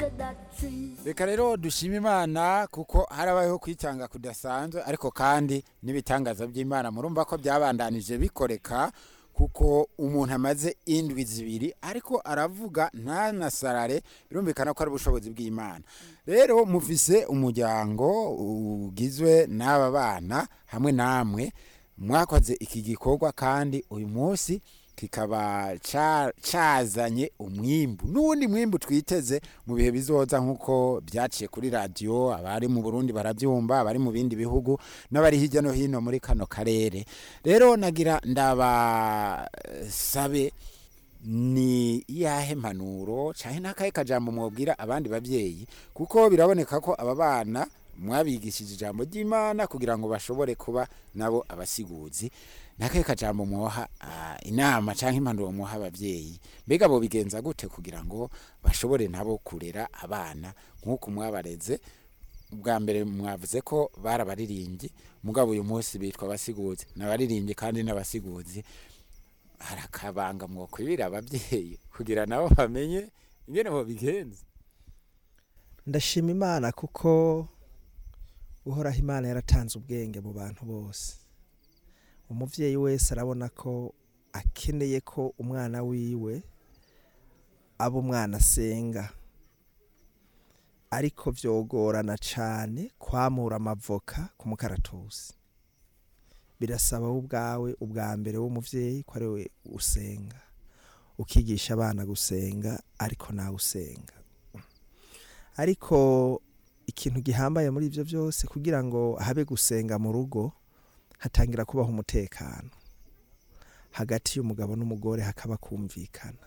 look at that tree. reka rero dushime imana kuko harabayeho kwitanga kudasanzwe ariko kandi n'ibitangaza by'imana murumva ko byabandanije bikoreka kuko umuntu amaze indwi zibiri ariko aravuga ntanasarare birumvikana ko ari ubushobozi bw'imana rero mufise umuryango ugizwe n'aba bana hamwe namwe mwakoze iki gikorwa kandi uyu munsi kikaba ca- cazanye umwimbu n'uwundi mwimbu twiteze mu bihe bizoza nk'uko byaciye kuri radiyo abari mu burundi barabyumva abari mu bindi bihugu n'abari hirya no hino muri kano karere rero nagira ndabasabe ni iyahe mpanuro cyane n'akahe kajambo mwabwira abandi babyeyi kuko biraboneka ko aba bana mwabigishije ijambo ry'imana kugira ngo bashobore kuba nabo abasiguzi n'akahe kajambo mwoha ah, inama cyangwa impanuro mwoha ababyeyi mbega bo bigenza gute kugira ngo bashobore nabo kurera abana nk'uko mwabareze bwa mbere mwavuze ko barabaririmbyi mugabo uyu munsi bitwa abasiguzi n'abaririmbyi kandi n'abasiguzi hari akabanga mwokwibira ababyeyi kugira nabo bamenye ingene bobigenza ndashima imana kuko uhoraho imana yaratanze ubwenge mu bantu bose umubyeyi wese arabona ko akeneye ko umwana wiwe aba umwana asenga ariko vyogorana cane kwamura amavoka ku mukaratusi birasaba wowe ubwawe ubwa mbere w'umuvyeyi ko ari we usenga ukigisha abana gusenga ariko nawe usenga ariko ikintu gihambaye muri ivyo byose kugira ngo habe gusenga mu rugo hatangira kubaho umutekano hagati y'umugabo n'umugore hakaba kumvikana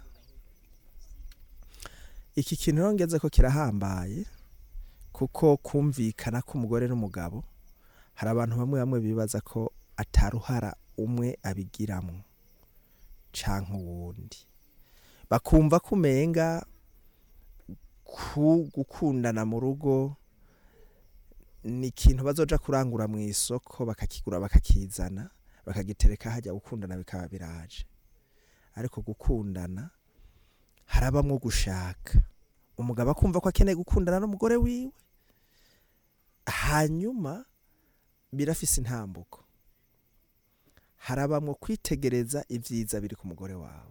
iki kintu rero ngeze ko kirahambaye kuko kumvikana k'umugore n'umugabo hari abantu bamwe bamwe bibaza ko ataruhara umwe abigiramwo canke uwundi bakumva ko umenga ku gukundana mu rugo ni ikintu bazoja kurangura mu isoko bakakigura bakakizana bakagitereka hajya gukundana bikaba biraje ariko gukundana harabamwo gushaka umugabo akumva ko akeneye gukundana n'umugore wiwe hanyuma birafise intambuko harabamwo kwitegereza ibyiza biri ku mugore wawe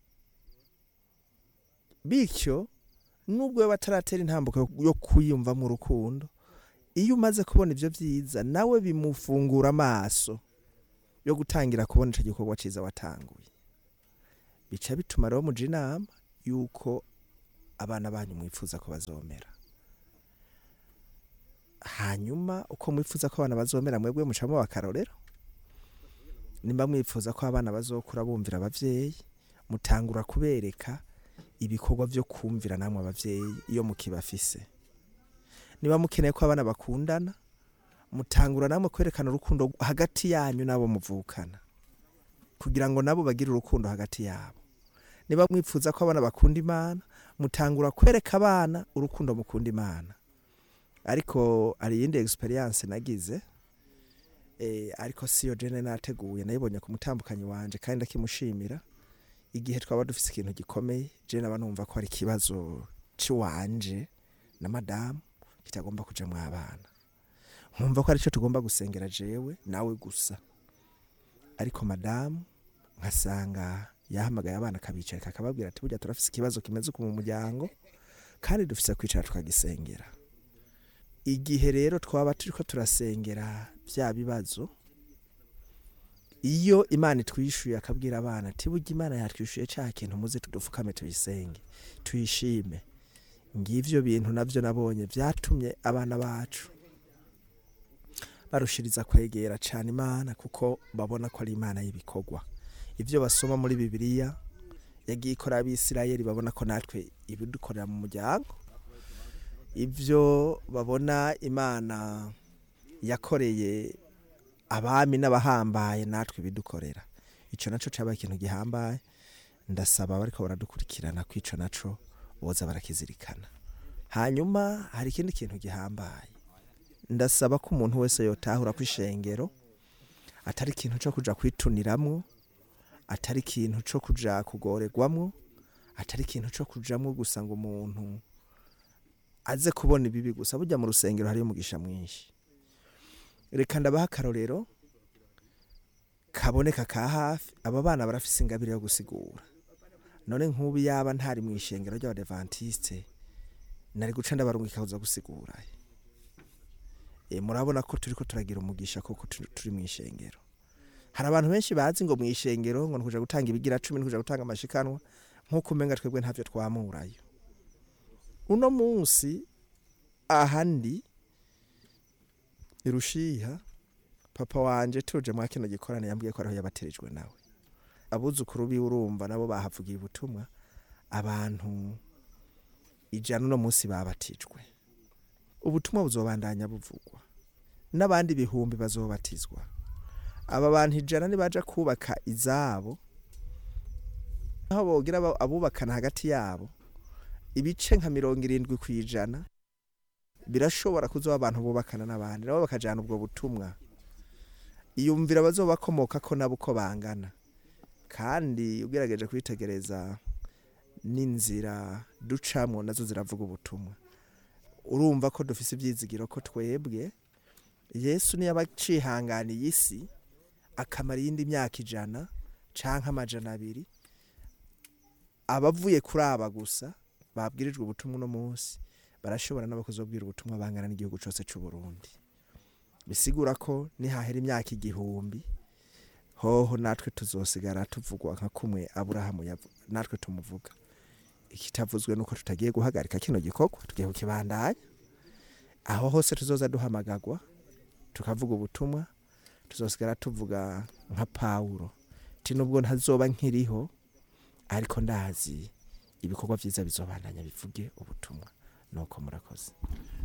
bityo nubwo we bataratera intambuko yo kwiyumva mu rukundo iyo umaze kubona ibyo byiza nawe bimufungura amaso yo gutangira kubona icyo gikorwa cyiza watanguye bica bituma rero muja inama yuko abana banyu mwifuza ko bazomera hanyuma uko mwifuza ko abana bazomera mwebwe mucamo bakarorero nimba mwifuza ko abana bazokura bumvira abavyeyi mutangura kubereka ibikorwa byo kumvira namwe abavyeyi iyo mukibafise niba mukeneye ko abana bakundana mutangura namwe kwerekana urukundo hagati yanyu n'abo muvukana kugira ngo nabo bagire urukundo hagati yabo niba mwifuza ko abana bakunda imana mutangura kwereka abana urukundo mukunda imana ariko hari iyindi experience nagize eh, ariko siyo jene nateguye nayibonye ku mutambukanyi wanje kandi ndakimushimira igihe twaba dufise ikintu gikomeye je naba numva ko ari ikibazo ciwanje na madamu kitagomba kuja mu abana nkumva ko arico tugomba gusengera jewe nawe gusa ariko madamu nkasanga yahamagaye abana akabicarika akababwira ati burya turafise ikibazo kimeze uku mu muryango kandi dufise kwicara tukagisengera igihe rero twaba turiko turasengera bya bibazo iyo imana itwishuye akabwira abana ati burya imana yatwishuye ca kintu muze tudupfukame tuyisenge tuyishime ngivyo bintu navyo nabonye vyatumye abana bacu barushiriza kwegera cane imana kuko babona ko ari imana y'ibikorwa ivyo basoma muri bibiliya yagiye ikora abisirayeli babona ko natwe ibidukorera mu muryango ivyo babona imana yakoreye abami n'abahambaye natwe ibidukorera ico naco cabaye ikintu gihambaye ndasaba bariko baradukurikirana ko ico naco boza barakizirikana hanyuma hari ikindi kintu gihambaye ndasaba ko umuntu wese yotahura ko ishengero atari ikintu co kuja kwituniramwo atari ikintu co kuja kugoregwamwo atari ikintu co kujamwo gusa ngo umuntu aze kubona ibibi gusa burya mu rusengero hariyo umugisha mwinshi reka ndabaha akarorero kaboneka ka hafi aba bana barafise ingabire yo gusigura none nk'ubu yaba ntari mu ishengero ry'abadevantiste nari guca ndabarungika kuza gusigura e, murabona ko turiko turagira umugisha koko turi turi mu ishengero hari abantu benshi bazi ngo mu ishengero ngo nikuja gutanga ibigira cumi nikuja gutanga amashikanwa nk'uko umenga twebwe ntavyo twamurayo uno munsi ahandi irushiha papa wanje tuje mwa kino gikorane yambwiye ko ariho yabaterijwe nawe abuzukuru biwe urumva nabo bahavugiye ubutumwa abantu ijana uno munsi babatijwe ubutumwa buzobandanya buvugwa n'abandi bihumbi bazobatizwa aba bantu ijana nibaja kubaka izabo aho bogira aba- abubakana hagati yabo ibice nka mirongo irindwi ku ijana birashobora kuzoba abantu bubakana n'abandi nabo bakajana ubwo butumwa iyumvira bazobakomoka ko nabo uko bangana kandi ugerageje kwitegereza n'inzira ducamwo nazo ziravuga ubutumwa urumva ko dufise ibyizigiro ko twebwe yesu niyo aba acihanganiye isi akamara iyindi myaka ijana canke amajana abiri abavuye kuri aba gusa babwirijwe ubutumwa uno munsi barashobora nabo kuzobwira ubutumwa bangana n'igihugu cose c'u Burundi bisigura ko nihahera imyaka igihumbi hoho natwe tuzosigara tuvugwa nka kumwe aburahamu yavu- natwe tumuvuga ikitavuzwe nuko tutagiye guhagarika kino gikorwa tugiye kukibandanya aho hose tuzoza duhamagagwa tukavuga ubutumwa tuzosigara tuvuga nka pawulo ti nubwo ntazoba nkiriho ariko ndazi ibikorwa vyiza bizobandanya bivuge ubutumwa nuko murakoze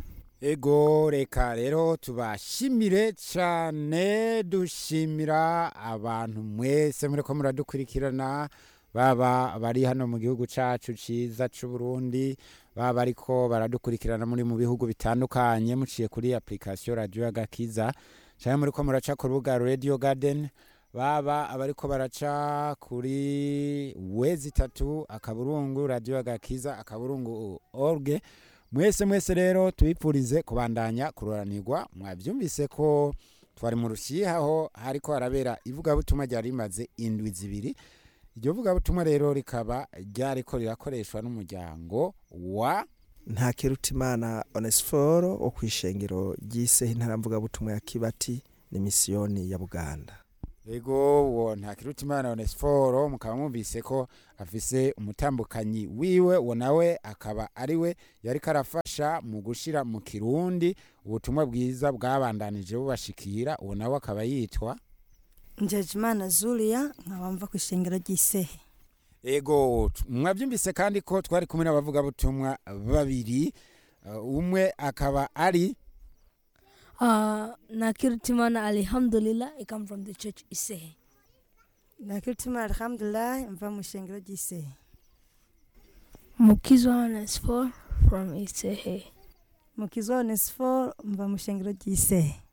ego reka rero tubashimire cyane dushimira abantu mwese muri ko muradukurikirana baba bari hano mu gihugu cyacu cyiza cy'u Burundi baba ariko baradukurikirana muri mu bihugu bitandukanye muciye kuri application radio y'agakiza cyangwa muri ko muraca ku rubuga radio garden baba abariko baraca kuri wezi itatu akaburungu radio y'agakiza akaburungu org mwese mwese rero tubipfurize kubandanya kuroranirwa mwabyumvise ko twari mu rushihaho hariko harabera ivugabutumwa ryari rimaze indwi zibiri iryo vugabutumwa rero rikaba ryariko rirakoreshwa n'umuryango wa nta kirutimana onesiforo wo ku ishengero ry'iseho intaramvugabutumwa ya kibati ni misiyoni ya buganda ego uwo ntakirutimana onesiforo mukaba mwumvise ko afise umutambukanyi wiwe uwo nawe akaba ari we yariko arafasha mu gushira mu kirundi ubutumwa bwiza bwabandanije bubashikira uwo nawe akaba yitwa njejimana zulia nkaba mva ku ishengero ry'isehe ego t- mwabyumvise kandi ko twari kumwe n'abavugabutumwa babiri uh, umwe akaba ari Uh, Nakirtimana Alhamdulillah, I come from the church Isehe. nakiritima alhamdulillah mva mu ishengero ry'isehe Mukizwa is for from Isehe. mukizwa onesiforo mva mu ishengero ry'isehe